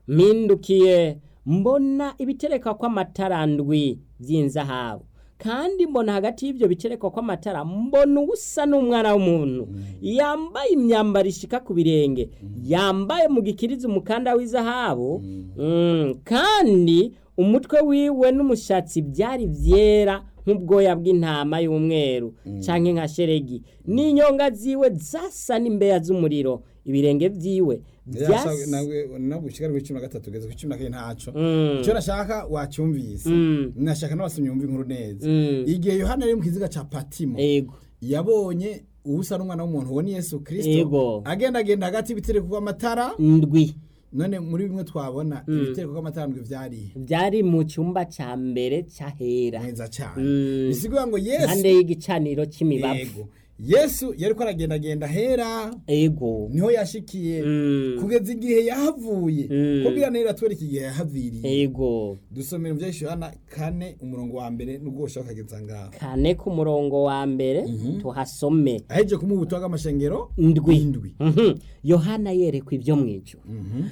mpindukiye mbona ibiterekwa kw'amatara ndwi by'inzahabu kandi mbona hagati y'ibyo biterekwa kw'amatara mbona ubusa n'umwana w'umuntu yambaye imyambaro ishika ku birenge yambaye mu gikiriza umukanda w'izahabu Mm, kandi umutwe wiwe n'umushatsi byari byera nk'ubwoya bw'intama y'umweru canke nka sheregi n'inyonga ziwe zasa n'imbeya z'umuriro ibirenge vyiwe vyasa nagushikara kuri cumi na gatatu ugeze kuri cumi na kane ntaco Mm. icyo nashaka wacyumvise Mm. nashaka n'abasomyi bumva inkuru neza Mm. igihe yohana yari mu kiziga ca patimo ego yabonye ubusa n'umwana w'umuntu uwo ni yesu Yego. kirisito agendagenda hagati y'ibitereko kw'amatara ndwi none muri bimwe twabona ibitereko kw'amatara ndwi vyarihe vyari mu cyumba ca mbere c'ahera neza cyane Mm. bisigura ngo yesu impande y'igicaniro c'imibavu yego yesu yariko aragendagenda hera ego niho yashikiye Mm. kugeza igihe yahavuye Mm. kubwira nera atwereka igihe yahaviriye ego dusomera mu Yohana kane umurongo wa mbere n'ubwo ushaka kugeza ngaho kane ku murongo wa mbere tuhasome aheje kumuha ubutumwa bw'amashengero ndwi indwi Mhm. yohana yerekwa ibyo mu ijuru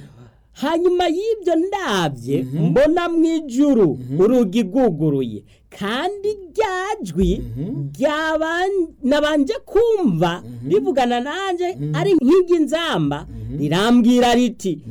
hanyuma y'ibyo ndabye mbona mu ijuru urugi rwuguruye kandi ryajwi ryaban- nabanje kumva rivugana nanjye ari nk'iry'inzamba rirambwira riti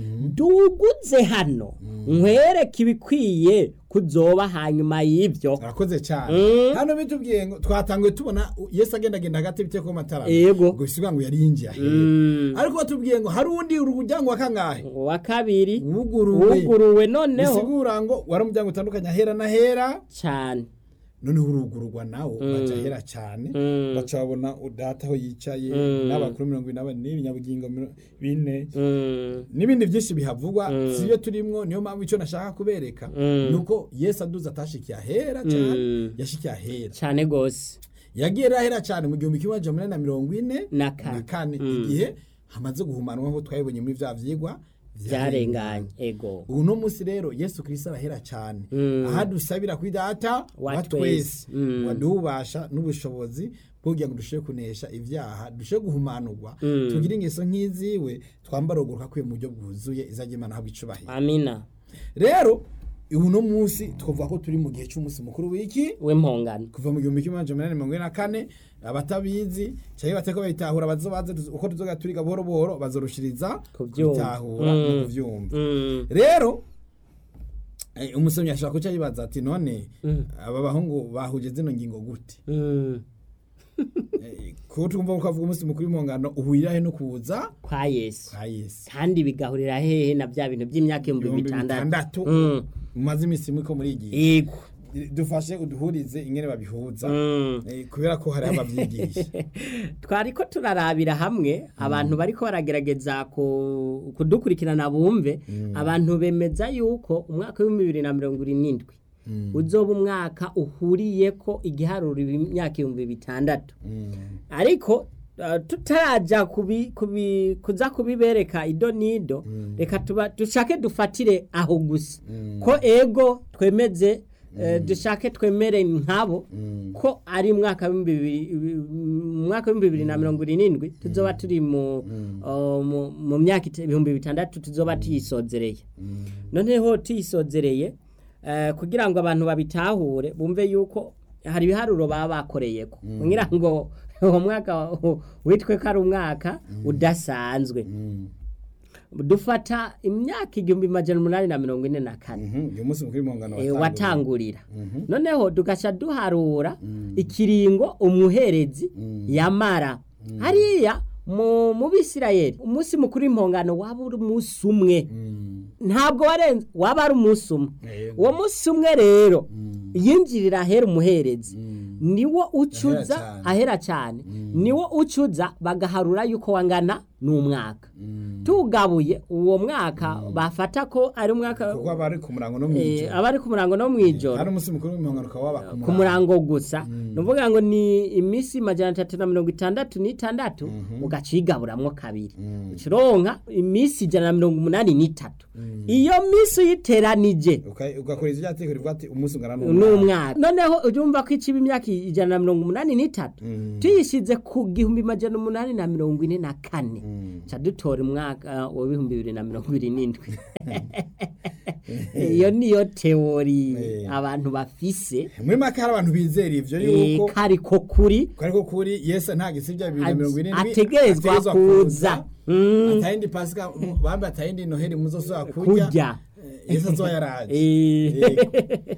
duguze hano nkwereke ibikwiye kuzoba hanyuma y'ibyo arakoze cyane Mm. hano bitubwiye ngo twatanguye tubona yesu agendagenda hagati y'ibiteko kw'amatara Yego. ngo bisigura ngo yari yinjiye ahera Mm. ariko batubwiye ngo hari uwundi urujyango wa kangahe uwa kabiri wuguruwe wuguruwe noneho bisigura ngo wari umuryango utandukanye ahera n'ahera cyane noneho urugururwa nawo baca ahera cyane Mm. baca babona udata aho yicaye Mm. n'abakuru mirongo ine na bane n'ibinyabugingo miro- bine Mm. n'ibindi byinshi bihavugwa si byo turimwo niyo mpamvu icyo nashaka kubereka Mm. ni uko yesu aduze atashikiye ahera cyane Mm. yashikiye ahera cyane gose yagiye rero ahera cyane mu gihumbi kimwe amajana umunani na mirongo ine Na kane. na kane Mm. igihe hamaze guhumanwa nk'uko twabibonye muri bya vyigwa byarenganye ego ubu no munsi rero yesu kirisito arahera cyane Mm. aha dusabira kuri data Wa wa twese. twese Mm. waduha ububasha n'ubushobozi bwo kugira ngo dushobore kunesha ibyaha dushobore guhumanurwa Mm. tugire ingeso nk'iziwe twambara uguruka kwiye mu buryo bwuzuye izajya imana habwa icubahiro amina rero ubu no munsi twavuga ko turi mu gihe cy'umunsi mukuru w'iki w'impongano kuva mu gihumbi kimwe amajana umunani mirongo ine na kane abatabizi cyangwa bateko bayitahura bazobaze uko tuzoga turiga buhoro buhoro bazorushiriza Kubyumva. kubitahura no Mm. kuvyumva Mm. rero eh, umusomyi ashobora kuca yibaza ati none Mm. aba bahungu bahuje zino ngingo gute Mm. Eh, ko twumva ko avuga umunsi mukuru w'impongano uhurira he no kuza kwa yesu kwa yesu kandi bigahurira hehe na bya bintu by'imyaka ibihumbi ibihumbi bitandatu bitandatu Mm. mumaze iminsi mwe ko muri igihe yego dufashe uduhurize ingene babihuza Mm. eh, kubera ko hari abavyigisha twari ko turarabira hamwe abantu bariko baragerageza ku- kudukurikirana bumve abantu bemeza yuko umwaka w'ibihumbi bibiri na mirongo irindwi uzoba umwaka uhuriyeko igiharuro imyaka ibihumbi bitandatu Mm. ariko uh, tutaraja kubi, kubi, kuza kubibereka ido nido reka tuba dushake dufatire aho gusa ko ego twemeze eh, dushake twemere nkabo ko ari mwaka w'ibihumbi bibiri- mu mwaka w'ibihumbi bibiri na mirongo irindwi tuzoba turi mu uh, mu- mu myaka ite- ibihumbi bitandatu tuzoba tuyisozereye noneho tuyisozereye eh, kugira ngo abantu babitahure bumve yuko hari ibiharuro baba bakoreyeko kugira ngo uwo mwaka witwe ko ari umwaka udasanzwe dufata imyaka igihumbi majana umunani na mirongo ine na kane Mhm, uyu munsi mukuru w'impongano eh, watanguye. watangurira noneho tugaca duharura ikiringo umuherezi yamara hariya mu mu bisirayeli umunsi mukuru w'impongano waba uri umunsi umwe Mm. ntabwo warenze waba ari umunsi umwe Yego. uwo munsi umwe rero yinjirira ahera umuherezi niwo ucuza cyane. ahera cyane niwo ucuza bagaharura yuko wangana n'umwaka tugabuye uwo mwaka bafata ko ari umwaka kuko aba ari ku murango no mu eh, ijoro aba ari ku murango no mu ijoro kandi umunsi mukuru w'impongano ukaba waba ku ku murango gusa ni ukuvuga ngo ni iminsi majana atatu na mirongo itandatu n'itandatu ugaca uyigaburamwo kabiri ukironka iminsi ijana na mirongo umunani n'itatu iyo minsi uyiteranije Uka- ugakora ivyo ryateko rivuga ati umunsi ungana n'umwaka noneho urumva ko iciba imyaka ijana na mirongo umunani n'itatu tuyishyize ku gihumbi majana umunani na mirongo ine na kane ca dutora umwaka w'ibihumbi bibiri na mirongo ibiri n'indwi iyo niyo teori Eh. abantu bafise muri make hari abantu bizera ivyo eh, yuko kariko kuri ko ariko kuri yesu nta gisibya bibiri na mirongo irindwi ategerezwa kuza Mm, atayindi pasika bambe atayindi noheli muzosubira kurya kurya Eh, yesu azoba yaraje Eh. Yego.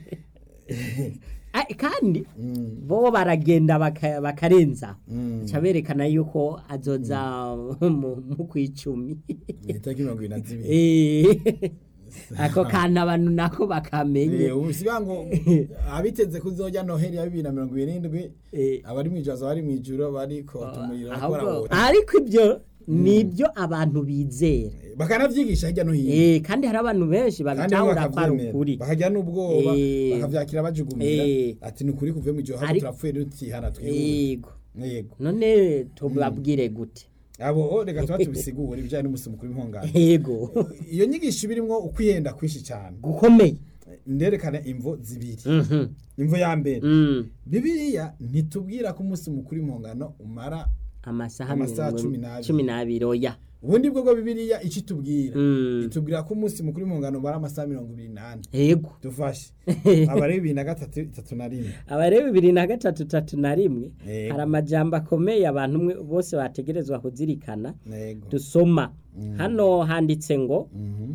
Ah, kandi Mm, bo baragenda baka- bakarenza mm. ca berekana yuko azoza mu mu kw'icumi itariki mirongo ibiri na zibiri Eh, ako kantu abantu nako bakamenye Eh, ubu siba ngo abiteze kuzojya noheli ya bibiri na mirongo irindwi Eh, abari mw'ijoro aza bari mw'ijoro bari kota umuriro ahubwo- bakora ariko ibyo nibyo abantu bizera bakanavyigisha hirya no hino Eh, kandi hari abantu benshi kandi babitahura ko ari bakavyemera ukuri bakagira n'ubwoba Eh. bakavyakira bajugumira Eh. ati ni ukuri kuvuye mw'ijoro ahubwo Ariko- turapfuye dutihana twihuse yego yego none tubabwire gute abo o, reka tuba tubisigura ibijyanye n'umunsi mukuru w'impongano yego iyo nyigisho ibirimwo ukwihenda kwinshi cyane gukomeye nderekana imvo zibiri Mhm. imvo ya mbere Mm. bibiliya ntitubwira ko umunsi mukuru w'impongano umara amasaha Amasaha mirongo- cumi n'abiri. cumi n'abiri oya ubundi bwo bwo bibiliya icyo itubwira Mm. itubwira ko umunsi mukuru w'impongano umara amasaha mirongo ibiri n'ane yego dufashe abari bibiri na gatatu itatu na rimwe abareba bibiri na gatatu tatu na rimwe Yego. hari amajambo akomeye abantu umwe bose bategerezwa kuzirikana yego dusoma hano handitse ngo Mhm.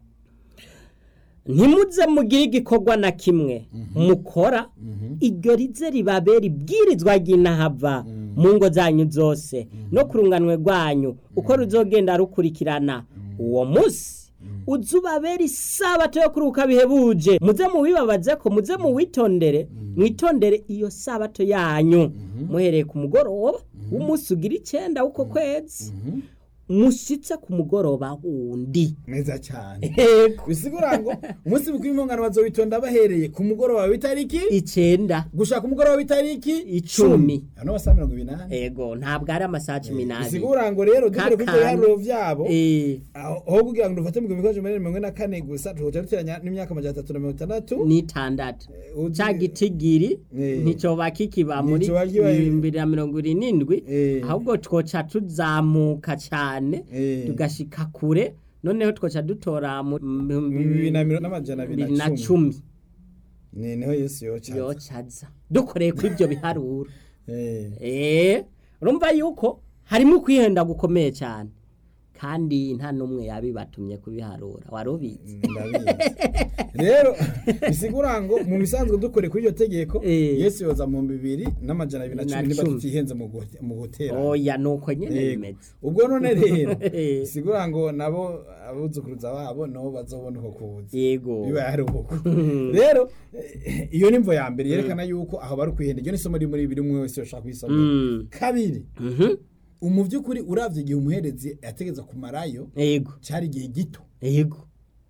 ntimuze mugire igikorwa na kimwe mukora iryo rize ribabera ibwirizwa ry'inahava mu ngo zanyu zose no ku runganwe rwanyu uko ruzogenda rukurikirana uwo munsi uzubabera isabato yo kuruhuka bihebuje muze muwibabaze ko muze muwitondere mwitondere iyo sabato yanyu muhereye ku mugoroba w'umunsi ugira icyenda w'uko kwezi mushyitse ku mugoroba wundi neza cyane Yego. bisigura ngo umunsi mukuru w'impongano bazowitonda bahereye ku mugoroba w'itariki icyenda gushaka umugoroba w'itariki Icumi. hano amasaha mirongo ibiri n'ane ego ntabwo ari amasaha cumi n'abiri bisigura ngo rero dukore kuri ibyo Kakandi. biharuro byabo Eh, aho aho kugira ngo dufate mu gihumbi kimwe magana mirongo ine na kane gusa tuhoca duteranya n'imyaka amajana atatu na mirongo itandatu n'itandatu uzi- ca gitigiri Eh. nticoba kikiba muri Nticoba kiba- bibiri na mirongo ibiri n'indwi Eh. ahubwo twoca tuzamuka cyane Eh. tugashika kure noneho twoca dutora mu bihumbi bibiri na mirongo n'amajana abiri bibiri na na cumi cumi ni niho yesu yoca yocaza dukoreye kuri ibyo biharuro Eh. Eh, urumva yuko harimo kwihenda gukomeye cyane kandi nta n'umwe yabibatumye kubiharura wari ubizi ndabizi rero bisigura ngo mu bisanzwe dukore kuri iryo tegeko Eh. yesu yoza mu bibiri n'amajana abiri na Na cumi niba cumi. tutihenze mu gu- mu gutera oya nuko nyene Yego. bimeze ubwo none rero Eh. bisigura ngo nabo abuzukuruza babo nabo bazobona uko kuza yego biba ari uko rero eh, iyo ni imvo ya mbere yerekana yuko aho bari kwihenda iryo ni isomo riri muri bibiri umwe wese yoshaka kuyisomera Mm. kabiri Mhm. mu by'ukuri uravye igihe umuherezi yategeza kumarayo yego cyari igihe gito yego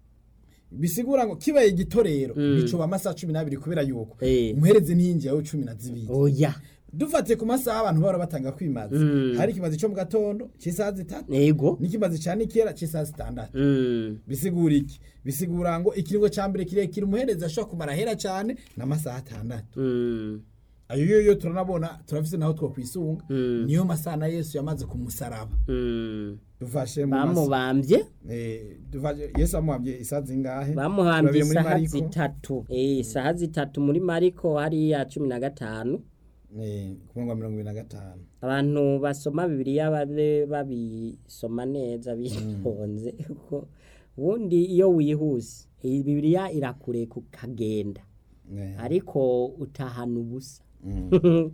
bisigura ngo kibaye gito rero Mm. bicuba amasaha cumi n'abiri kubera yuko Eh. umuherezi ntiyinjiyeho cumi na zibiri oya dufatiye ku masaha abantu bahora batanga kwimaza Mm. hari ikimazi cyo mu gatondo cy'isaha zitatu yego n'ikimazi cya nikera cy'isaha zitandatu Mm. bisigura iki bisigura ngo ikiringo cya mbere kirekire umuherezi ashobora kumara ahera cyane n'amasaha atandatu Mm. ayo yo yo turanabona turafise naho two kwisunga Mm. niyo masaha na yesu yamaze ku musaraba Mm. dufashe mu masaha bamubambye Eh, dufashe yesu amuhambye isaha zingahe bamuhambye Turabire muri isaha Mariko. zitatu Eh, isaha zitatu muri mariko hariya cumi na gatanu Eh, ku murongo wa mirongo ibiri na gatanu abantu basoma bibiliya babe babisoma neza bitonze kuko ubundi iyo wihuse iyi bibiliya irakure kukagenda Eh, ariko utahana ubusa mm.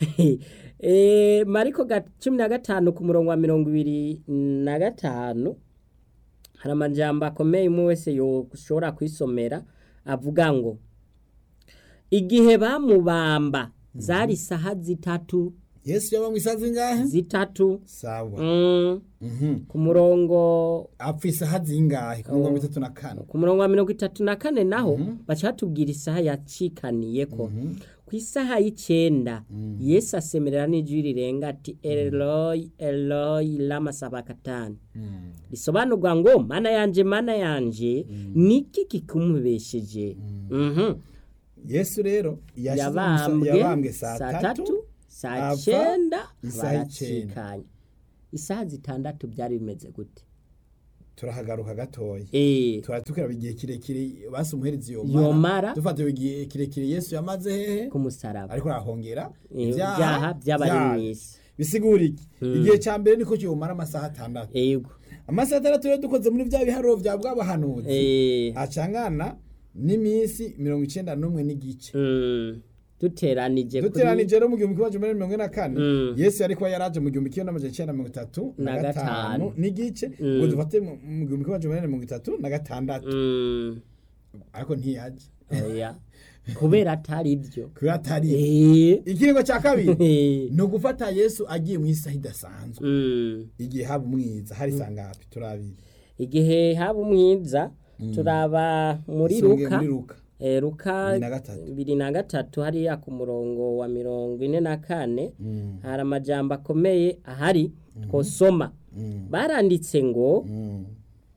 Eh, mariko ga- cumi na gatanu ku murongo wa mirongo ibiri na gatanu hari amajambo akomeye umwe wese yoshobora kwisomera avuga ngo igihe bamubamba zari isaha zitatu yesu yaba mu isaha zingahe zitatu sawa mm, Mhm. ku murongo apfa isaha zingahe ku mirongo itatu na kane ku murongo wa mirongo itatu na kane naho baca batubwira isaha yacikaniye ko ku isaha y'icenda yesu asemerera n'ijwi rirenga ati eloyi eloyi lama sabakatani Mm. risobanurwa ngo mana yanje mana yanje niki kikumubesheje Mhm. yesu rero yashize mu musa- yabambwe yabambwe saa saa tatu tatu saa apfa cyenda isaha icenda. baracikanye isaha zitandatu byari bimeze gute turahagaruka gatoya Eh, turatukira igihe kirekire basi umuherezi Yomara. yomara dufatiwe igihe kirekire yesu yamaze hehe ku musaraba ariko arahongera Eh, ibyaha by'abari mu byayo. isi bisigura iki igihe cya mbere niko kiyomara amasaha atandatu yego amasaha atandatu rero dukoze muri bya biharuro bya bw'abahanuzi Eh, acangana n'iminsi mirongo icenda n'umwe n'igice mm, duteranije kuri duteranije rero mu gihumbi kimwe magana mirongo ine na kane Mm. yesu yari kuba yaraje mu gihumbi kimwe n'amajana icenda na mirongo itatu na Na gatanu gatanu. n'igice Mm. ngo dufate mu mu gihumbi kimwe magana mirongo itatu na gatandatu Mm, ariko ntiyaje oya kubera atari ibyo kubera atari Eh, ikiringo cya kabiri eh, ni ugufata yesu agiye mu isaha idasanzwe mm. igihe haba umwiza hari sangapi turabiri igihe haba umwiza turaba muri Songe ruka muri ruka Eh, ruka Bibiri na gatatu. bibiri na gatatu hariya ku murongo wa mirongo ine na kane Mm, hari amajambo akomeye ahari twosoma mm, baranditse ngo mm,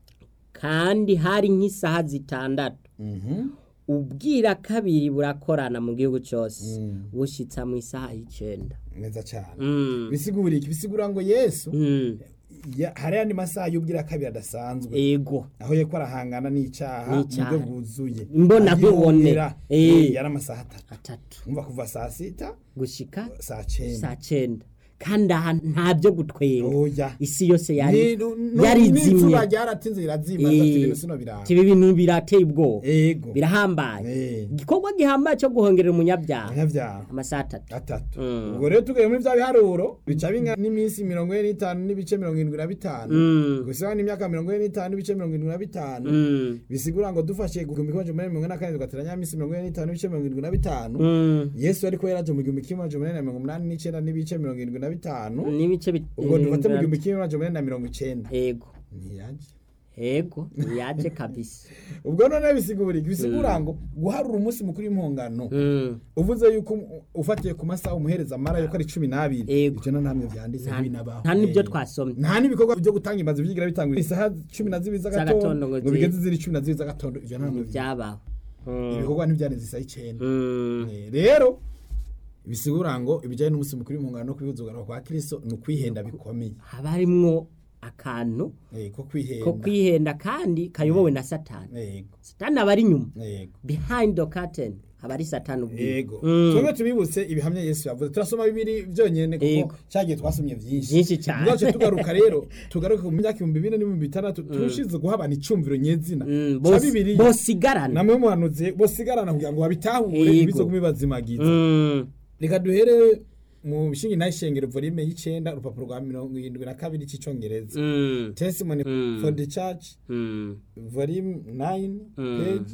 kandi hari nk'isaha zitandatu mhm, ubwira kabiri burakorana mu gihugu cyose Mm. bushitsa mu isaha y'icenda neza cyane Mm. bisigura iki bisigura ngo yesu Mm. ya- hari andi masaha y'ubwira kabiri adasanzwe ego aho yeko arahangana n'icyaha mu N'icaha. buryo bwuzuye Mbona nkubone. Agihongera. Eh. Eh, yari amasaha atatu atatu umva kuva saa sita gushika saa cyenda saa cenda kandi aha nta byo gutwenga oya isi yose Ni- yari nu- nu- yari n'izuba izimye ryaratinze rirazima Eh, ati ibintu sino biranga tibi bintu birateye ubwoba ego birahambaye Eh. igikorwa gihambaye cyo guhongerera umunyabyaha abanyabyaha amasaha atatu atatu Mm. ubwo rero tugaye muri bya biharuro bica binga n'iminsi mirongo ine n'itanu n'ibice mirongo irindwi na bitanu Mm. gusa n'imyaka mirongo ine n'itanu n'ibice mirongo irindwi na bitanu Mm. bisigura ngo dufashe igihumbi kimwe magana mirongo ine na kane tugateranya iminsi mirongo ine n'itanu n'ibice mirongo irindwi na bitanu Mm. yesu ariko yaraje mu gihumbi kimwe magana inani na mirongo umunani n'icyenda n'ibice mirongo irindwi na bitanu n'ibice bit- ubwo dufate mu eh, gihumbi kimwe magana inani na mirongo icyenda ego ntiyaje ego yaje kabisa ubwo none bisigura iki bisigura ngo guharura umunsi mukuru w'impongano Mm. uvuze yuko um- ufatiye ku masaha umuhereza amara yuko ari cumi n'abiri Ego. ibyo no namwe byanditse Nta- binabaho nta n'ibyo Eh. twasomye nta n'ibikorwa byo gutanga imaze byigira bitangwa isaha cumi na zibiri Z'agatondo z'agatondo ngo ngo zi- bigeze ziri cumi na zibiri z'agatondo ibyo ntabwo bya- byabaho Mm. ibikorwa ntibyarenze isaha icyenda Mm. Eh, rero bisigura ngo ibijyanye n'umunsi mukuru w'impongano no kwihuzugana kwa kristo ni ukwihenda bikomeye haba harimwo akantu Eh, ko ko kwihenda kwihenda kandi kayobowe na satani yego satani aba ari inyuma yego behind the curtain aba ari satani ubwiwe yego Mm. twebwe tubibutse ibihamya yesu yavuze turasoma bibiri byonyine Yego. kuko cyagiye twasomye byinshi Byinshi cyane. ubwacu tugaruka rero tugaruke mu myaka ibihumbi bine n'ibihumbi bitandatu turushize guha abantu icumviro nyezina Mm, cya bos- bibiri bosigarana namwe muhanuzi bosigarana kugira ngo babitahure Yego. ibizo kubibazimagiza Mm. reka duhere mu bishingi n'ishengero volume y'icenda urupapuro rwa mirongo irindwi na kabiri cy'icongereza Mm. testimony Mm. for the church Mm. volume 9 Mm. page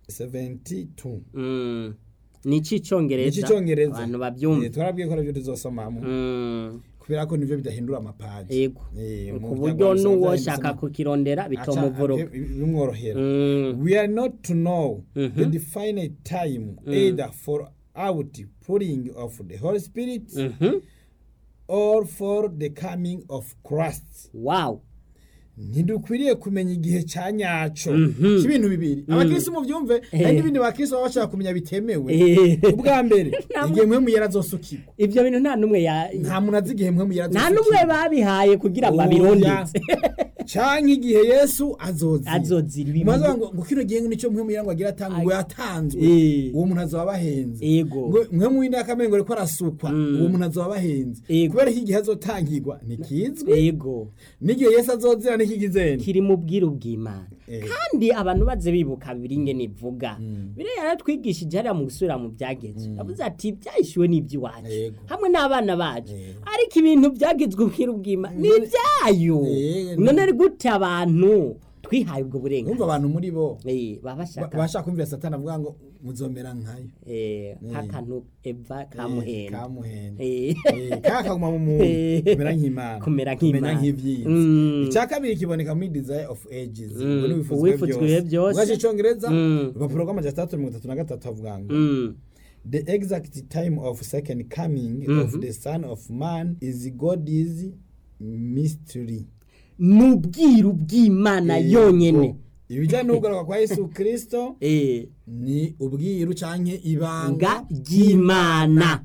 72 Mm. ni icy'icyongereza icy'icongereza abantu babyumva twarabwiye ko aribyo tuzosomamo Mm. kubera ko nibyo bidahindura amapaji yego Eh, mu ku muryango buryo wa Musanze n'uwoshaka handitsemo- kukirondera Aca- bitomuvuruga ake- bimworohera Mm. we are not to know Mhm. the definite time either for outpouring of the holy spirit Mhm. or for the coming of christ wow ntidukwiriye kumenya igihe cya nyaco Mhm. cy'ibintu bibiri abakirisi mubyumve hari n'ibindi bakirisi baba bashaka kumenya bitemewe Eh. ubwa mbere Nta mu- igihe mpwemu yarazosukirwa ibyo bintu nta n'umwe ya nta muntu azi igihe mpwemu nta yarazosukirwa n'umwe babihaye kugira ngo abirondetse canke igihe yesu azozira azozira ibi maze ngo ngo kino gihe nicyo mpwemu yirango agira atanga ngo yatanzwe Eh. uwo muntu azoba abahenze Ego. ngo mpwemu w'indi akamengo ariko arasukwa uwo muntu azoba abahenze Ego. kubera ko igihe azotangirwa ntikizwi yego n'igihe yesu azozira ntikigizeni kiri mu bwiru bw'imana Eh. kandi abantu baze bibuka biri ingene ivuga biriya yaratwigishije hariya mu gusubira mu byagezwe yavuze ati byahishuwe n'iby'iwacu Yego. hamwe n'abana bacu Yego. ariko ibintu byagezwe ubwiru bw'imana ni ibyayo Yego. none ari gute abantu twihaye ubwo numva burenganzira abantu muri bo Eh, baba ba- bashaka bashaka kumvira satani avuga ngo muzomera nkayo eh, nk'akantu eva kamuhenda kamuhenda Eh. Eh, kakaguma mu muntu Eh. kumera nk'imana Kumera nk'Imana. nk'ivyinzi Mm. icya kabiri kiboneka muri desire of ages Mm. ngo n'ibifuzwe Uwifuzwe byose byose. ubwacu icongereza Mm. urupapuro rw'amajana atandatu mirongo itatu na gatatu havuga ngo Mm. the exact time of second coming of the son of man is god's mystery ni ubwiru bw'imana yonyene ibijyanye n'ukugaruka kwa yesu kirisito Eh, ni ubwiru canke ibanga nga ry'imana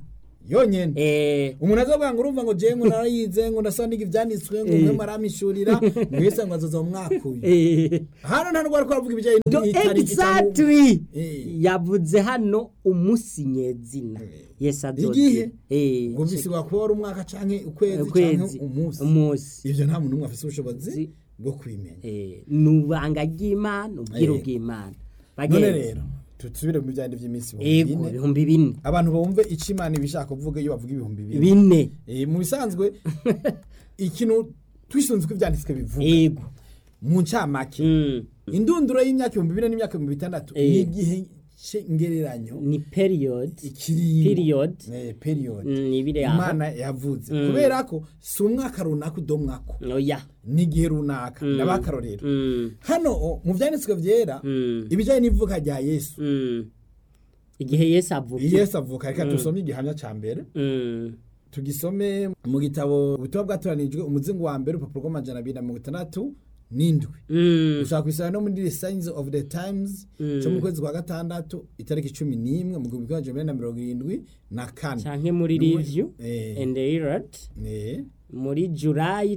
yonyene eh umuntu azovuga ngo urumva ngo jewe ngo narayize ngo ndasoniga ivyanditswe ngo Eh. mwe maramishurira ngo yese ngo azoza mu mwaka uyu eh hano nta ndwara ko aravuga ibijyanye Do n'itariki cyangwa- exactly Eh. yavuze hano umunsi nyezina Eh. yesu Igihe? eh ngo bisigura kuba ari umwaka canke ukwezi ukwezi canke umunsi umunsi ivyo nta muntu n'umwe afise ubushobozi Zi- bwo kubimenya eh nubanga ry'imana ubwiro Eh. bw'imana none bagenzi rero tusubire mu bijyanye vy'iminsi ego bine ibihumbi bine abantu bumve ico imana ibishaka kuvuga iyo bavuga ibihumbi bine bine Eh, mu bisanzwe ikintu twisunze ko ivyanditswe bivuga ego mu ncamake Mm. indunduro y'imyaka ibihumbi bine n'imyaka ibihumbi bitandatu Eh. ni igihe ngereranyo ni period ikiringo period Eh, period Mm, ni ibiri aho imana yavuze Mm. kubera ko si umwaka runaka udomwako oya ni igihe runaka Mm. n'abakarorero Mm. hano o, mu vyanditswe vyera Mm. ibijanye n'ivuka rya yesu Mm. igihe yesu avuga yesu avuka reka dusome igihamya ca mbere Mm. tugisome mu gitabo ubutumwa bwatoranijwe umuzingo wa mbere urupapuro rw'amajana abiri na mirongo itandatu n'indwi Mm. ushobora kubisanga no muri the signs of the times Mm. cyo mu kwezi kwa gatandatu itariki cumi n'imwe mu gihumbi kimwe amajana umunani na mirongo irindwi na kane canke muri Numwe- review Eh, and herald eh, muri july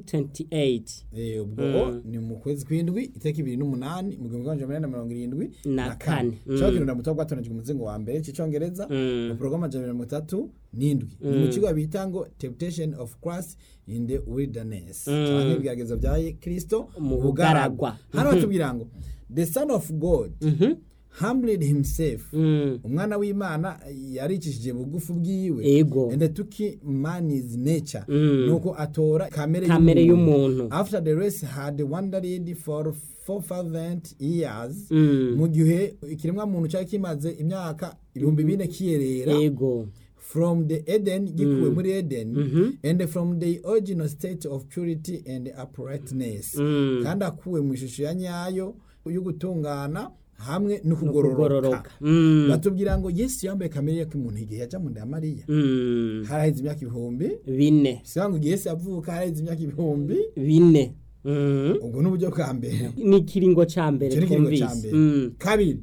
28 eh, ubwo Mm. ni mu kwezi kw'indwi itariki ibiri n'umunani mu gihumbi kimwe amajana umunani na mirongo irindwi Na kane. Mm. cyo kirunda muto bwatonejwe umuzingo wa mbere c'icongereza Mm. urupapuro rw'amajana abiri na mirongo itatu n'indwi ni mu kigo bita ngo temptation of christ in the wilderness Mm. canke ibigeragezo bya kristo Mu mu bugaragwa. bugaragwa hano batubwira ngo the son of god Mhm. humbled himself Mm. umwana w'imana yaricishije bugufi bwiwe ego and took man's nature Mm. nuko atora kamere kamere y'umuntu after the race had wandered for 4000 years Mm. mu gihe ikiremwa muntu cyari kimaze imyaka ibihumbi bine kiyerera ego from the eden gikuwe muri eden Mhm. and from the original state of purity and uprightness Mm. kandi akuwe mu ishusho ya nyayo yo gutungana hamwe no kugororoka kugororoka Mm. batubwira ngo yesu yambaye kamere y'umuntu igihe yaja mu nda ya mariya Mm. haraheze imyaka ibihumbi bine siba ngo igihe yesu yavuka haraheze imyaka ibihumbi bine Mm. ubwo ni uburyo bwa mbere ni ikiringo ca mbere icyo ni ikiringo cya twumvise mbere Mm. kabiri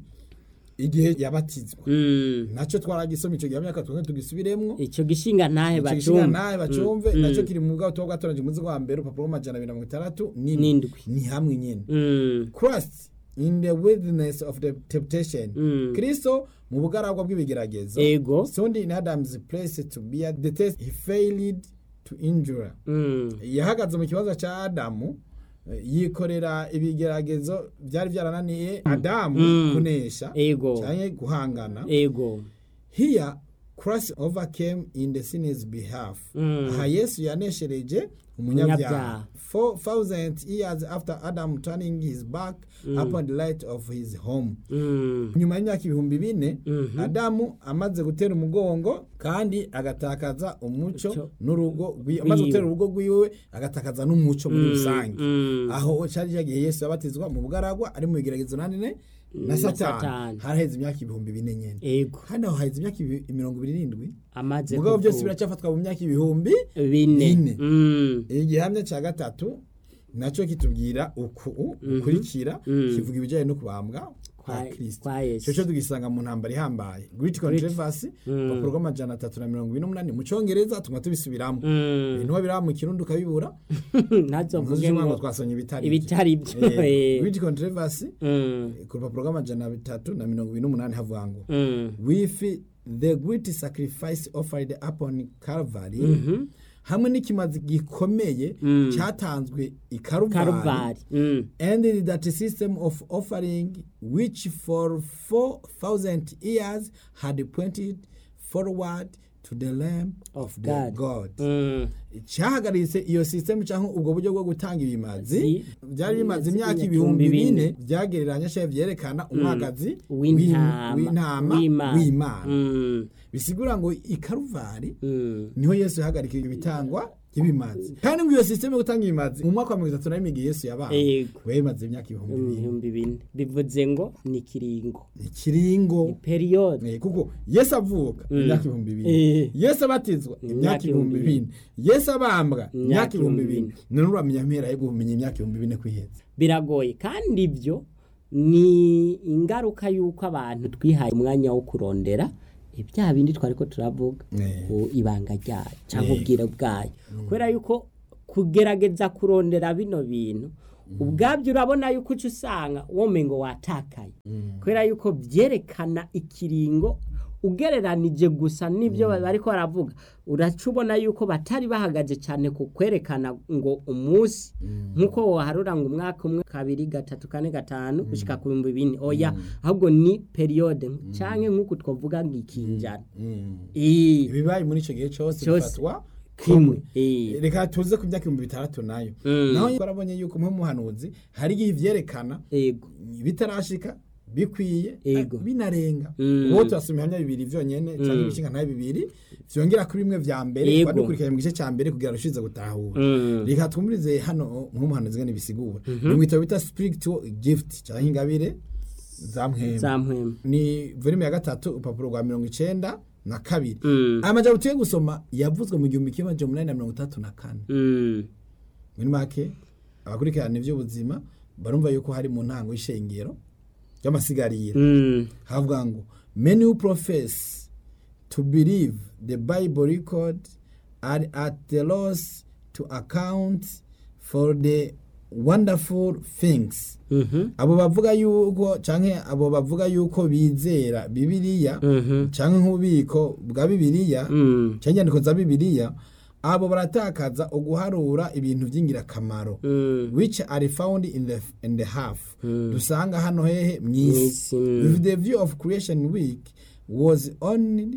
igihe yabatizwa Mm. nacyo twaragisoma icyo gihe myaka twongere tugisubiremwo ico gishinga ntahe icyo gishinga bacumva nawe bacumve Mm. nacyo kiri mu bwato bwatoranyije umuzi wa mbere urupapuro rw'amajana abiri na mirongo itandatu n'indwi n'indwi ni hamwe nyine Mm. christ in the wilderness of the temptation Mm. kristo mu bugaragwa bw'ibigeragezo ego sound in adam's place to bear the test he failed to injure Mm. yahagaze mu kibazo cya adamu eh, yikorera ibigeragezo byari byarananiye adamu Mm. kunesha ego cyangwa guhangana ego here christ overcame in the sinner's behalf Mm. aha yesu yaneshereje Umunyabyaha. umunyabyaha four thousand years after adam turning his back upon the light of his home Mm. nyuma y'imyaka ibihumbi bine Mhm. adamu amaze gutera umugongo kandi agatakaza umuco Umuco. n'urugo rwiwe amaze Rwiwe. gutera urugo rwiwe agatakaza n'umuco muri Mm. rusange Mm. aho cyari cyagiye yesu yabatizwa mu bugaragwa ari mu bigeragezo nanone na Na satani Satani. haraheze imyaka ibihumbi bine nyene ego hano haheze imyaka ibi- mirongo ibiri n'indwi amaze mugabo byose kuvuka. biracyafatwa mu myaka ibihumbi bine bine. Mm. igihamya cya gatatu nacyo kitubwira uku ukurikira Mhm. kivuga ibijyanye no kubambwa kwa Kwa- kirisito kwa Yesu. icyo cyo tugisanga mu ntambara ihambaye great controversy Mm. urupapuro rw'amajana atatu na mirongo ibiri n'umunani mu cyongereza tuma tubisubiramo Mm. ibintu biraba mu kirundi ukabibura ntazo mvuge ntuzi ngo ngo twasonye ibitari ibitari byo Eh, eh. great controversy Mm. ku rupapuro rw'amajana atatu na mirongo ibiri n'umunani havuga ngo Mm. with the great sacrifice offered upon Calvary Mhm. hamwe n'ikimazi gikomeye Mm. cyatanzwe i Karuvari karuvari Mm. and that system of offering which for 4000 years had pointed forward to the lamb of the God. God Mm. cyahagaritse iyo system cyangwa ubwo buryo bwo gutanga ibimazi Zi- byari bimaze zi- imyaka ibihumbi ibihumbi bine. bine byagereranya cyangwa byerekana umwagazi w'intama w'intama w'Imana. w'imana Mm. bisigura ngo i karuvari Mm. niho yesu yahagarika ibitangwa ry'ibimazi kandi ngo iyo sisiteme yo gutanga ibimazi mu mwaka wa mirongo itatu na rimwe igihe yesu yabaye Ego. we bimaze imyaka ibihumbi bibiri ibihumbi bine bivuze ngo ni kiringo ni ikiringo periyode Eh, kuko yesu avuka Mm. imyaka ibihumbi Eh. bibiri yesu abatizwa Ni imyaka imyaka ibihumbi ibihumbi bine yesu abambwa Imyaka imyaka ibihumbi ibihumbi bine none uramenya mpera yo kumenya imyaka ibihumbi bine kwiheza biragoye kandi ibyo ni ingaruka y'uko abantu twihaye umwanya wo kurondera ibyaha bindi twari ko turavuga Eh. ku ibanga ryayo cyangwa Eh. ubwira bwayo kubera yuko kugerageza kurondera bino bintu ubwabyo urabona yuko uca usanga womengo watakaye kubera yuko byerekana ikiringo ugereranije gusa n'ibyo bariko baravuga uraca ubona yuko batari bahagaze cyane ku kwerekana ngo umunsi nk'uko waharura ngo umwaka umwe kabiri gatatu kane gatanu gushika ku bihumbi bine oya ahubwo ni periyode canke nk'uko twavuga ngo ikinjana Ii, ibibaye muri icyo gihe cyose Cyose. bifatwa kimwe Ii. reka tuze ku myaka ibihumbi bitandatu nayo Mm. naho twarabonye yuko nk'umuhanuzi hari igihe ivyerekana ego bitarashika bikwiye Ego. eh, binarenga Mm. ubu turasoma ibihamya bibiri vyonyene canke ibishinga ntayo bibiri vyongera kuri bimwe vya mbere Ego. badukurikiranye mu gice ca mbere kugira rushize gutahura Mm. reka twumvirize hano nk'umuhanuzi ngene bisigura ni mwitabo bita spiritual gift canke ingabire za mpwemu zampwema ni volume ya gatatu urupapuro rwa mirongo icenda na kabiri Mm. aya majambo tugiye gusoma yavuzwe mu gihumbi kimwe amajana umunani na mirongo itandatu na kane Mm. muri make abakurikirana ivy'ubuzima barumva yuko hari mu ntango y'ishengero ry'amasigariro Mm. havuga ngo many who profess to believe the bible record are at the loss to account for the wonderful things Mhm. abo bavuga yuko canke abo bavuga yuko bizera bibiliya Mhm. canke nk'ububiko bwa bibiliya Mm. canke inyandiko za bibiliya abo baratakaza uguharura ibintu vy'ingirakamaro Mm. which are found in the, in the half Mm. dusanga hano hehe mw'isi Mw'isi, mm. if the view of creation week was only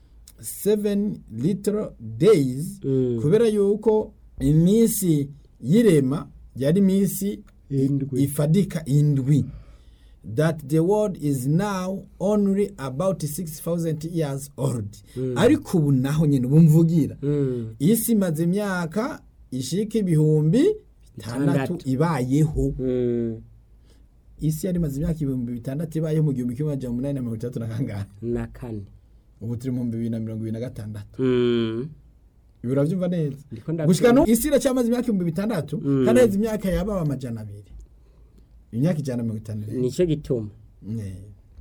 seven little days Mm. kubera yuko iminsi y'irema yari iminsi Indwi. ifadika indwi that the world is now only about 6000 years old ariko ubu naho nyine bumvugira Mm. isi imaze imyaka ishika ibihumbi bitandatu Bitandatu. ibayeho Mm. isi yari imaze imyaka ibihumbi bitandatu ibayeho mu gihumbi kimwe amajana umunani na mirongo itandatu na kangahe na kane ubu turi mu bihumbi bibiri na mirongo ibiri na gatandatu Mm. ibi urabyumva neza Ndiko ndabyumva. gushika no isi iracyamaze imyaka ibihumbi bitandatu Mm. kandi haheze imyaka yababa amajana abiri imyaka ijana na mirongo itanu n'irindwi. nicyo gituma Eh,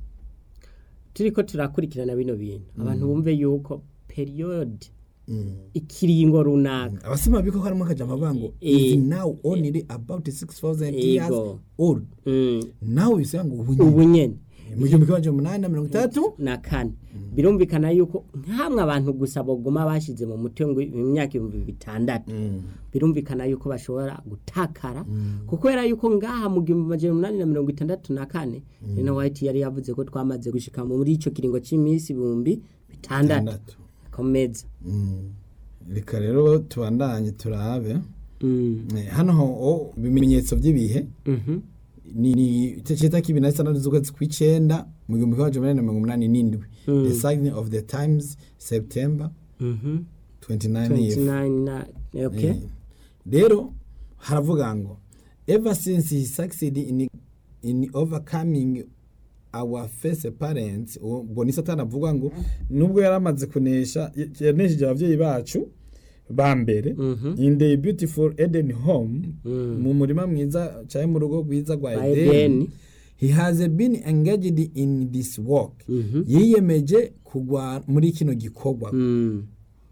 turiko turakurikirana bino bintu abantu bumve yuko periyode mm. ikiringo runaka abasima biko ko harimo akajambo avuga ngo Eh. is now only about 6000 years Ego. old Mm. nawe bisaba ngo ubu nyine ubu nyene mu gihumbi kimwe amajana umunani na mirongo itandatu na kane birumvikana yuko nkamwe abantu gusa baguma bashize mu mutwe ngo imyaka ibihumbi bitandatu birumvikana yuko bashobora gutakara kuko era yuko ngaha mu gihumbi amajana umunani na mirongo itandatu na kane Ellen White yari yavuze ko twamaze gushika muri ico kiringo c'iminsi ibihumbi bitandatu Bitandatu. komeza Mm. reka rero tubandanye turabe Mm. Eh, hano ho ibimenyetso by'ibihe Mhm. ni ni cita kibiri na gatandatu z'ukwezi kw'icenda mu gihumbi kimwe amajana umunani na mirongo umunani n'indwi Mm. the sign of the times september Mhm. 29 year 29 na okay Eh, rero haravuga ngo ever since he succeeded in, in overcoming our first parents ubwo ni satani avuga ngo nubwo yari amaze kunesha yanesheje ababyeyi bacu ba mbere Mhm. in the beautiful eden home Mm. mu murima mwiza cyangwa mu rugo rwiza rwa Rwa edeni Edeni. he has been engaged in this work Mhm. yiyemeje kugwa muri kino gikorwa Mm.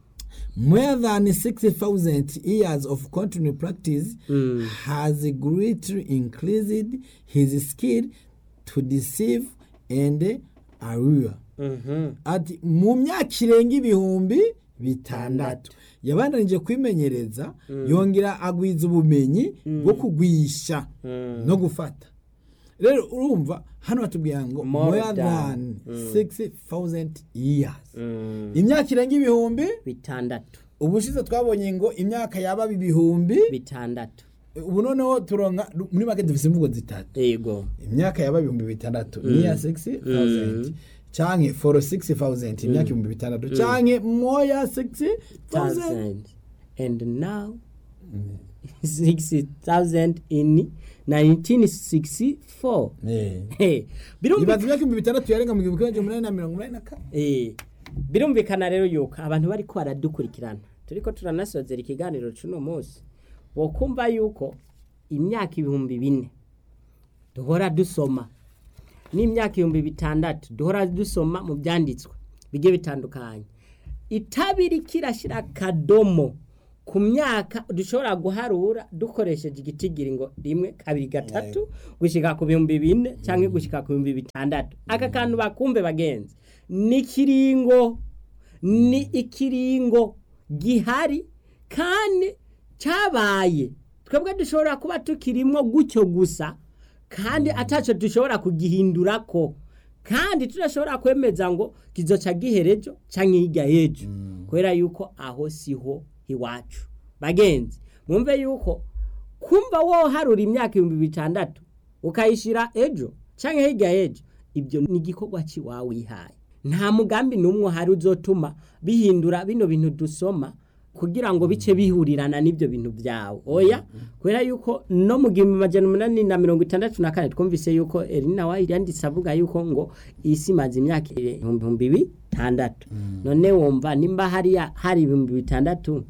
more than 60,000 years of continued practice Mm. has greatly increased his skill to deceive and allure. Mhm. Ati mu myaka irenga ibihumbi bitandatu yabandanije kwimenyereza yongera agwiza ubumenyi bwo kugwisha Mm. no gufata rero urumva hano batubwira ngo More more than. than 60,000 years Mm. imyaka irenga ibihumbi bitandatu ubushize twabonye ngo imyaka yaba ibihumbi bitandatu ubu noneho turonka muri make dufise imvugo zitatu yego imyaka yaba ibihumbi bitandatu niya 60,000 canke for 60,000 imyaka ibihumbi bitandatu canke moya 60,000 thousand and now sixty thousand in 1964 Eh. Hey, birumvikana ibaza imyaka ibihumbi bitandatu yarenga mu gihumbi kimwe amajana umunani na mirongo umunani na kane Eh, birumvikana rero yuko abantu bariko baradukurikirana turiko turanasozera ikiganiro c'uno munsi bokumva yuko imyaka ibihumbi bine duhora dusoma n'imyaka ibihumbi bitandatu duhora dusoma mu byanditswe bigiye bitandukanye itabi rikirashyira akadomo ku myaka dushobora guharura dukoresheje igitigiri ngo rimwe kabiri gatatu gushyika ku bihumbi bine cyangwa gushyika ku bihumbi bitandatu aka kantu bakumve bagenzi ni ikiringo ni ikiringo gihari kandi cyabaye twebwe dushobora kuba tukirimo gutyo gusa kandi atacyo dushobora kugihindura ko kandi tudashobora kwemeza ngo kizoca giherejo cyangwa hirya y'ejo kubera yuko aho siho iwacu bagenzi mwumve yuko kumva woharura imyaka ibihumbi bitandatu ukayishyira ejo cyangwa hirya y'ejo ibyo ni igikorwa cy'iwawe wihaye nta mugambi n'umwe uhari uzotuma bihindura bino bintu dusoma kugira ngo bice bihurirana n'ibyo bintu byawe oya kubera yuko no mu gihumbi magana umunani na mirongo itandatu na kane twumvise yuko erina wayiri yanditse avuga yuko ngo isi imaze imyaka ibihumbi bitandatu none wumva nimba hariya hari ibihumbi bitandatu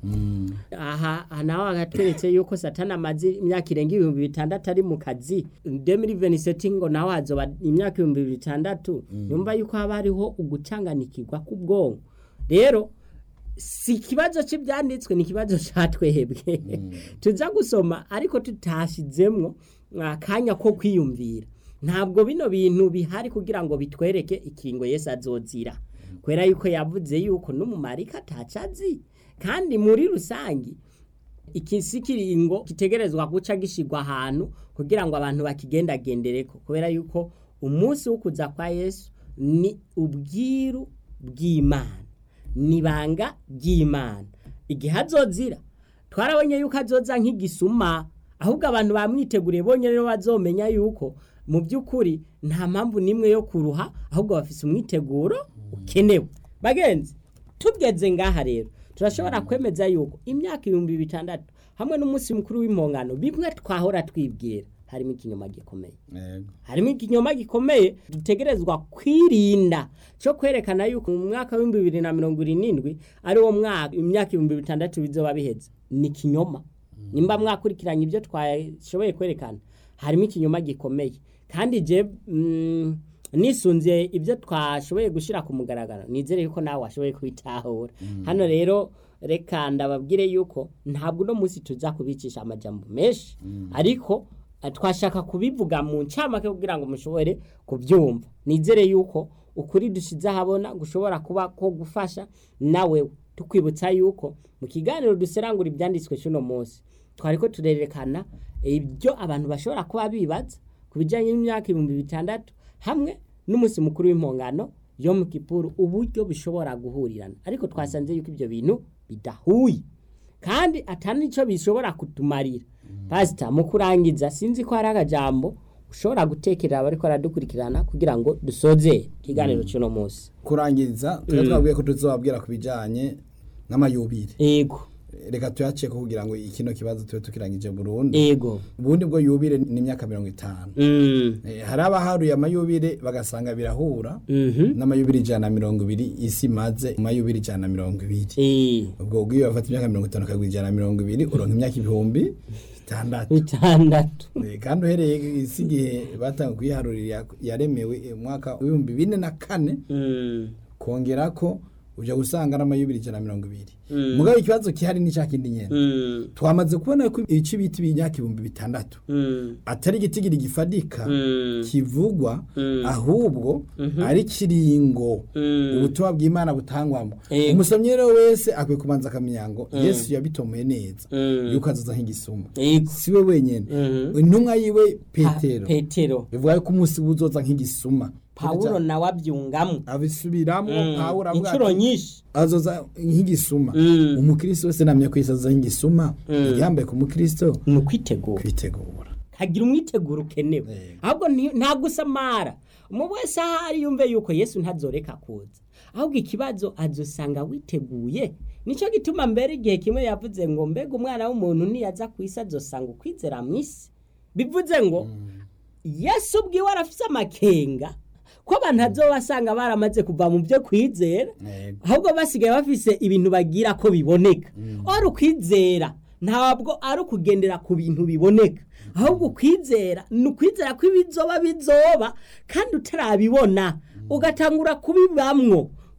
aha nawe agatweretse yuko satana amaze imyaka irenga ibihumbi bitandatu ari mu kazi demiri veniseti ngo nawe hazoba imyaka ibihumbi bitandatu yumva yuko haba hariho ugucanganikirwa k'ubwonko rero si ikibazo cy'ibyanditswe ni ikibazo cyatwehebwe tuza gusoma ariko tutashizemwo akanya ko kwiyumvira ntabwo bino bintu bihari kugira ngo bitwereke ikingo Yesu azozira kubera yuko yavuze yuko n'umumarika atacazi kandi muri rusange iki si kiringo gitegerezwa guca gishyirwa ahantu kugira ngo abantu bakigendagendereko kubera yuko umunsi wo kuza kwa Yesu ni ubwiru bw'imana nibanga ry'imana igihe azozira twarabonye yuko azoza nk'igisuma ahubwo abantu bamwiteguriye bonye rero bazomenya yuko mu by'ukuri nta mpamvu n'imwe yo kuruha ahubwo bafise umwiteguro ukenewe bagenzi tugeze ngaha rero turashobora kwemeza yuko imyaka ibihumbi bitandatu hamwe n'umunsi mukuru w'impongano bimwe twahora twibwira harimo ikinyoma gikomeye harimo ikinyoma gikomeye dutegerezwa kwirinda cyo kwerekana yuko mu mwaka w'ibihumbi bibiri na mirongo irindwi ari wo mwaka imyaka ibihumbi bitandatu bizoba biheze ni ikinyoma nimba mwakurikiranye ibyo twashoboye kwerekana harimo ikinyoma gikomeye kandi je nisunze ibyo twashoboye gushyira ku mugaragaro nizere yuko nawe washoboye kubitahura hano rero reka ndababwire yuko ntabwo uno munsi tuza kubicisha amajambo menshi ariko twashaka kubivuga mu ncamake kugira ngo mushobore kubyumva nizere yuko ukuri dushyize ahabona gushobora kuba ko gufasha nawe tukwibutsa yuko mu kiganiro duserangura ibyanditswe cy'uno munsi twari ko turerekana ibyo abantu bashobora kuba bibaza ku bijyanye n'imyaka ibihumbi bitandatu hamwe n'umunsi mukuru w'impongano yo mu kipuru uburyo bishobora guhurirana ariko twasanze yuko ibyo bintu bidahuye kandi atari nicyo bishobora kutumarira pasita mu kurangiza sinzi ko hari akajambo ushobora gutekerera abari ko baradukurikirana kugira ngo dusoze ikiganiro cy'uno munsi kurangiza tuba twabwiye ko tuzababwira ku bijyanye n'amayubire yego reka tuyace ko kugira ngo ikino kibazo tube tukirangije burundu yego ubundi bwo yubire ni imyaka mirongo itanu hari abaharuye amayubire bagasanga birahura n'amayubire ijana na mirongo ibiri isi imaze amayubire ijana na mirongo ibiri ubwo bw'iyo bafata imyaka mirongo itanu ukagura ijana na mirongo ibiri uronka imyaka ibihumbi bitandatu bitandatu kandi uhereye isi igihe batanga kuyiharurira yaremewe umwaka w'ibihumbi bine na kane kongera ko ujya gusanga n'amayubire ijana na mirongo ibiri mugabo ikibazo gihari ni cya kindi nyine twamaze kubona ko ibice bita imyaka ibihumbi bitandatu atari igitigiri gifadika kivugwa ahubwo ari kiringo ubutumwa bw'imana butangwamo umusomyi rero wese akwiye kubanza akamenya ngo yesu yabitomoye neza yuko azaza nk'igisuma si we wenyine intumwa yiwe petero petero bivuga ko umunsi uzoza nk'igisuma pawulo nawe abyungamo abisubiramo pawulo avuga inshuro nyinshi azoza nk'igisuma umukristo wese namye ko azoza nk'igisuma yambaye ku mukristo ni ukwitegura kwitegura kagira umwiteguro ukenewe ahubwo nta gusamara umuntu wese ahari yumve yuko yesu ntazoreka kuza ahubwo ikibazo azosanga witeguye nicyo gituma mbere igihe kimwe yavuze ngo mbega umwana w'umuntu niyaza ku isi azosanga ukwizera mu isi bivuze ngo yesu ubwiwe arafite amakenga ko abantu azo basanga baramaze kuva mu byo kwizera ahubwo basigaye bafise ibintu bagira ko biboneka ari ukwizera ntabwo ari ukugendera ku bintu biboneka ahubwo ukwizera ni ukwizera ko ibizoba bizoba kandi utarabibona ugatangura kubibamwo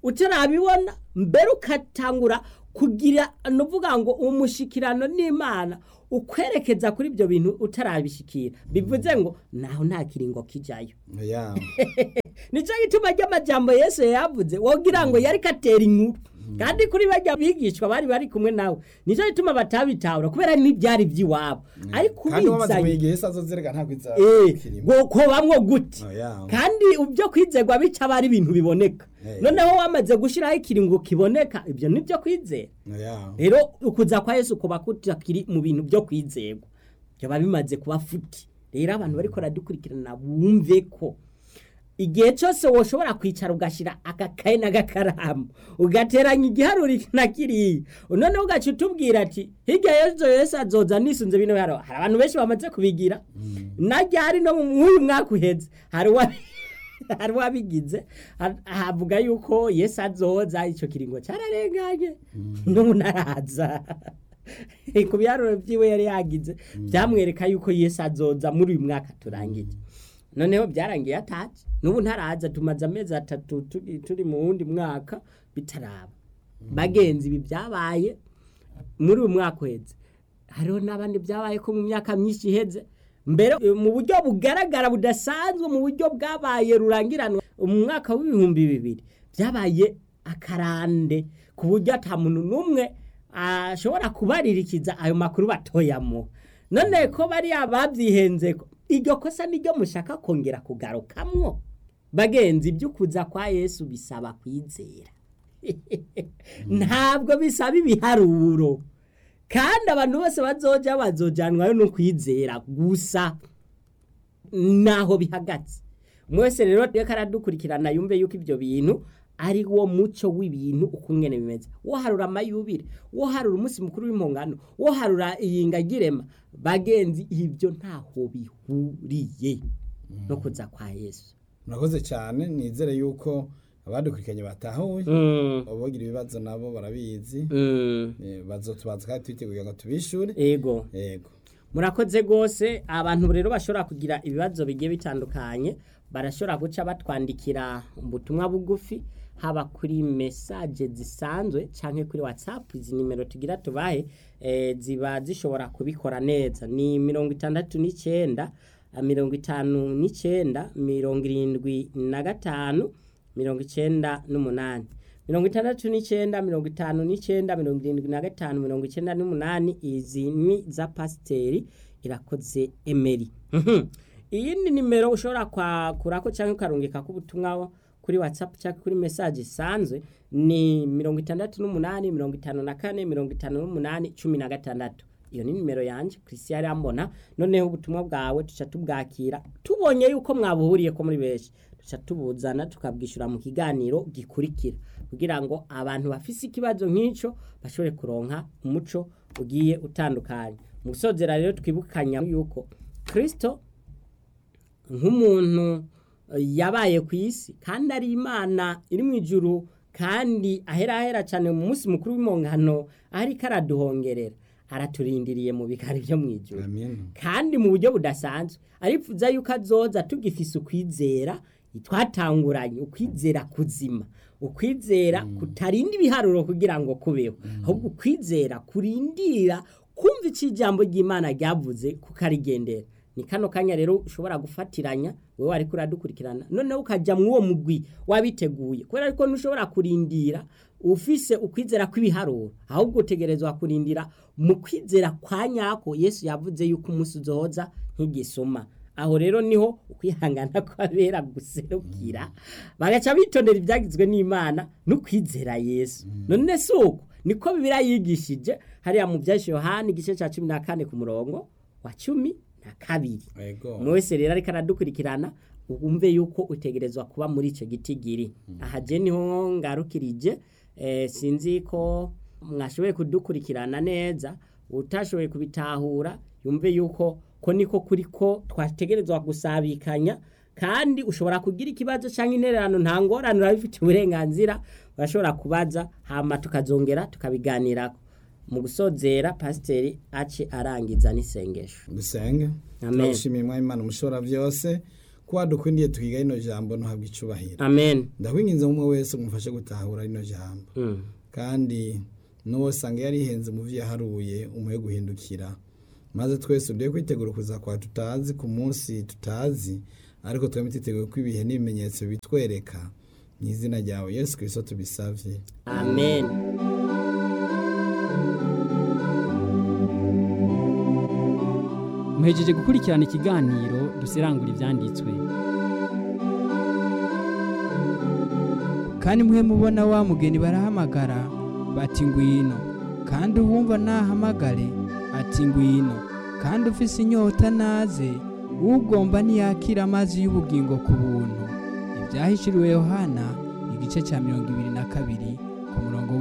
utarabibona mbere ukatangura kugira nuvuga ngo umushikirano n'imana ukwerekeza kuri ibyo bintu utarabishikira bivuze ngo naho nta kiringo kijayo ya nicyo gituma ry'amajambo yesu yavuze wogira ngo yari katera inkuru kandi kuri bajya bigishwa bari bari kumwe nawe nicyo gituma batabitahura kubera n'ibyari by'iwabo ariko kandi wamaze ubizanye kuyigira isi azozereka ntabwo iza Eh, kirimo ngo ko bamwo gute Oya. kandi ibyo kwizerwa bica aba ari ibintu biboneka Eh. noneho wamaze gushyiraho ikiringo kiboneka ibyo ni byo kwizera ya rero ukuza kwa yesu kuba kutakiri mu bintu byo kwizerwa byaba bimaze kuba futi rero abantu bariko baradukurikirana bumve ko igihe cyose woshobora kwicara ugashyira agakaye n'agakaramu ugateranya igiharuro iki na kiriya noneho ugaca utubwira ati hirya y'ejo yesu azoza nisunze bino haro hari abantu benshi bamaze kubigira na ryari no mu uyu mwaka uheze hari uwa hari uwabigize ha- havuga yuko yesu azoza icyo kiringo cyararenganye n'ubu ntaraza ku biharuro byiwe yari yagize byamwereka yuko yesu azoza muri uyu mwaka turangije noneho byarangiye ataje n'ubu ntaraza tumaze amezi atatu turi, turi mu wundi mwaka bitaraba bagenzi ibi byabaye muri uyu mwaka uheze hariho n'abandi byabaye ko mu myaka myinshi iheze mbere eh, mu buryo bugaragara budasanzwe mu buryo bwabaye rurangiranwa mu mwaka w'ibihumbi bibiri byabaye akarande ku buryo ata muntu n'umwe ashobora kubaririkiza ayo makuru batoyamo none ko bariya babyihenze ko iryo kosa niryo mushaka kongera kugarukamwo bagenzi ibyo kuza kwa yesu bisaba kwizera ntabwo bisaba ibiharuro kandi abantu bose bazoja bazojanwayo no kwizera gusa naho bihagaze umwe wese rero reka aradukurikirana yumve yuko ibyo bintu ari wo muco w'ibintu uko ngene bimeze wo harura amayubire wo harura umunsi mukuru w'impongano wo harura iyingagirema bagenzi ibyo ntaho bihuriye no kuza kwa yesu murakoze cyane nizere yuko abadukurikiranye batahuye abagira ibibazo nabo barabizi Eh, bazotubaza kandi twiteguye ngo tubishure ego yego murakoze rwose abantu rero bashobora kugira ibibazo bigiye bitandukanye barashobora guca batwandikira ubutumwa bugufi haba kuri mesaje zisanzwe cyangwa kuri watsapu izi nimero tugira tubahe eh, ziba zishobora kubikora neza ni mirongo itandatu n'icyenda eh, mirongo itanu n'icyenda mirongo irindwi na gatanu mirongo icyenda n'umunani mirongo itandatu n'icyenda mirongo itanu n'icyenda mirongo irindwi na gatanu mirongo icyenda n'umunani izi ni za pasiteri irakoze emeri Mhm. iyindi nimero ushobora kwakurako cyangwa ukarungika ko ubutumwa kuri watsapu cyangwa kuri mesaje isanzwe ni mirongo itandatu n'umunani mirongo itanu na kane mirongo itanu n'umunani cumi na gatandatu iyo ni nimero yanjye christian arambona noneho ubutumwa bwawe tuca tubwakira tubonye yuko mwabuhuriye ko muri benshi tuca tubuzana tukabwishyura mu kiganiro gikurikira kugira ngo abantu bafise ikibazo nk'icyo bashobore kuronka umuco ugiye utandukanye mu gusozera rero twibukanya yuko kirisito nk'umuntu eh, yabaye ku isi kandi ari imana iri mu ijuru kandi ahera ahera cyane mu munsi mukuru w'impongano ariko araduhongerera araturindiriye mu bikari byo mu ijuru amen kandi mu buryo budasanzwe arifuza yuko azoza tugifise ukwizera twatanguranye ukwizera kuzima ukwizera kutarinda ibiharuro kugira ngo kubeho ahubwo ukwizera kurindira kumva icyo ijambo ry'imana ryavuze kukarigendera ni kano kanya rero ushobora gufatiranya wowe ariko uradukurikirana noneho ukajya mu uwo mugwi wabiteguye kubera ko ntushobora kurindira ufise ukwizera kw'ibiharuro ahubwo utegerezwa kurindira mu kwizera kwa nyako yesu yavuze yuko umunsi uzohoza nk'igisuma aho rero niho ukwihangana kwabera guserukira bagaca bitondera ibyagizwe n'imana no kwizera yesu none si uko niko bibiriya yigishije hariya mu byashi yohani igice cya cumi na kane ku murongo wa cumi na kabiri yego umwe wese rero ariko aradukurikirana wumve yuko utegerezwa kuba muri icyo giti giri aha je niho ngarukirije eh, sinzi ko mwashoboye kudukurikirana neza utashoboye kubitahura yumve yuko ko niko kuri ko twategerezwa gusabikanya kandi ushobora kugira ikibazo cyangwa intererano nta ngorane urabifitiye uburenganzira urashobora kubaza hama tukazongera tukabiganirako mu gusozera pasiteri ace arangiza n'isengesho dusenge Amen. turagushimiye mwami imana umushobora byose ko wadukundiye twiga rino jambo ntuhabwe icubahiro amen ndakwinginze umwe wese umufashe gutahura rino jambo Mm. kandi n'uwo usanga yarihenze mu byo yaharuye umuhe guhindukira maze twese uduhe kwitegura kuza kwa tutazi ku munsi tutazi ariko twembi twiteguye ko ibihe n'ibimenyetso bitwereka mu izina ryawe yesu kirisito tubisabye amen muhejeje gukurikirana ikiganiro duserangura ibyanditswe kandi mwe mubona wa mugeni barahamagara bati ngwino kandi uwumva nahamagare ati ngwino kandi ufise inyota naze ugomba ntiyakira amazi y'ubugingo ku buntu ibyahishuriwe yohana igice cya mirongo ibiri na kabiri ku murongo